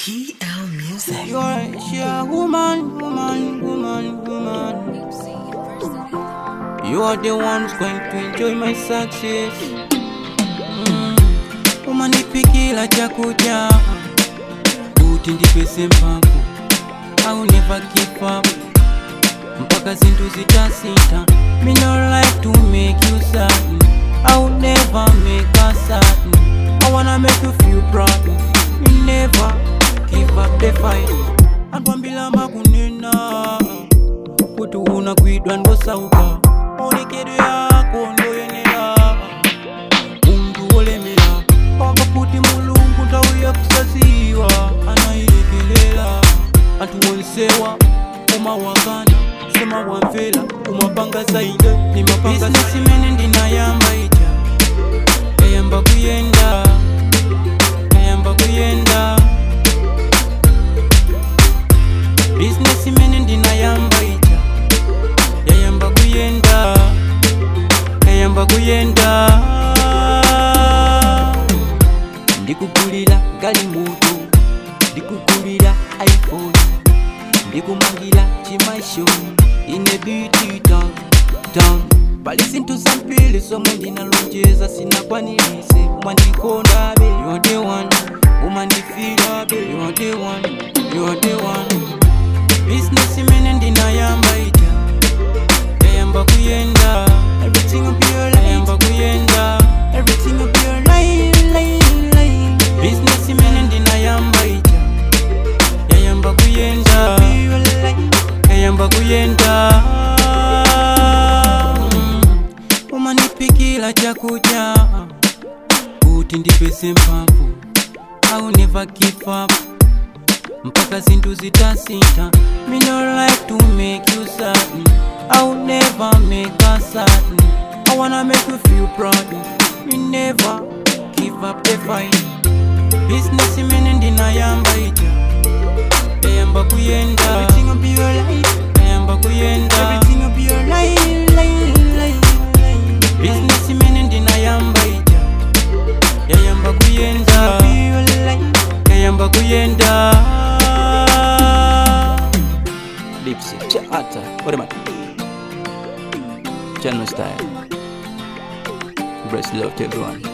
GL Music. You're she a woman, woman, woman, woman. You are the one who's going to enjoy my success. Mm. Umanipikila chakuja kuti ndipese mphamvu I will never give up mpaka zinthu zitasintha Me no like to make you sad I will never make us sad I wanna make you feel proud Me never give up the fight antwambila makunena kuti unakwidwa ndosauka maonekedwe yako ndoyenera munthu wolemera pamba kuti mulungu nthawi yakusaziwa anayilekelela anthu onsewa umawakana semawamvera umapanga zaide nimapanga simene ndinayamba ija yayamba kuyenda yayamba kuyenda business imene ndinayamba ija yayamba kuyenda yayamba kuyenda ndikugulira galimoto ndikugulira iphone ndikumangira chimasho ine beauty town town pali zinthu zambiri zomwe ndinalonjeza sinakwanirise umandikondabe you are the one umandifirabe you are the one you are the one business imene ndinayamba ija yayamba kuyenda everything will be alright yayamba kuyenda everything will be alright like, like. business imene ndinayamba ija yayamba kuyenda yayamba kuyenda Mm. umanipikila chakudya kuti ndipese mphamvu I will never give up mpaka zinthu zitasintha Me no like to make you sad I will never make us sad I wanna make you feel proud Me never give up the fight Business imene ndinayamba ija yayamba kuyenda Everything will be alright yayamba kuyenda Everything will be alright like, like, like. Business imene ndinayamba ija yayamba kuyenda yayamba kuyenda Dipsy, Chata, what am I? Channel style. Breast love to everyone.